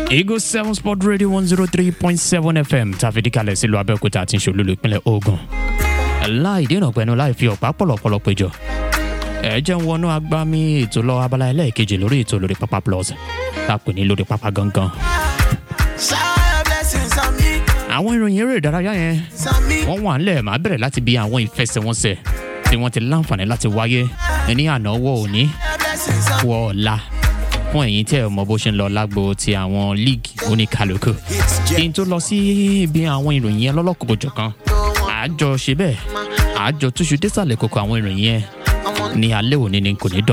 Eagle seven sport radio one zero three point seven fm tàfidí kalẹ̀ sílùú abẹ́òkúta àti ìṣòlúlu ìpínlẹ̀ ogun. láì dènà pẹ̀lú láì fi ọ̀pá pọ̀lọ̀pọ̀lọ̀ péjọ. ẹ jẹ́ ń wọnú agbámi ètò lọ abala ẹlẹ́ẹ̀kejì lórí ètò lórí pápá plus tá a pè ní lórí pápá gangan. Shower blessings on me, àwọn ìròyìn eré ìdárayá yẹn on me. wọ́n wà ńlẹ̀ máa bẹ̀rẹ̀ láti bí àwọn ìfẹsẹ̀wọnsẹ̀ tí wọ́n ti láǹfààní láti wáyé ní àná wọ òní Shower blessings on wọ ọ̀la fún ẹ̀yin tí ẹ̀ mọ bó ṣe ń lọ lágbo ti àwọn líìgì oníkàlùkù kí n tó lọ sí ibi àwọn ìròyìn yẹn lọ́lọ́kọ̀ọ́jọ̀ kan àjọ ṣe bẹ́ẹ̀ àjọ túṣu désàlẹ̀ kókó àwọn ìròyìn yẹn ní alẹ́ òní ni kò ní dọ̀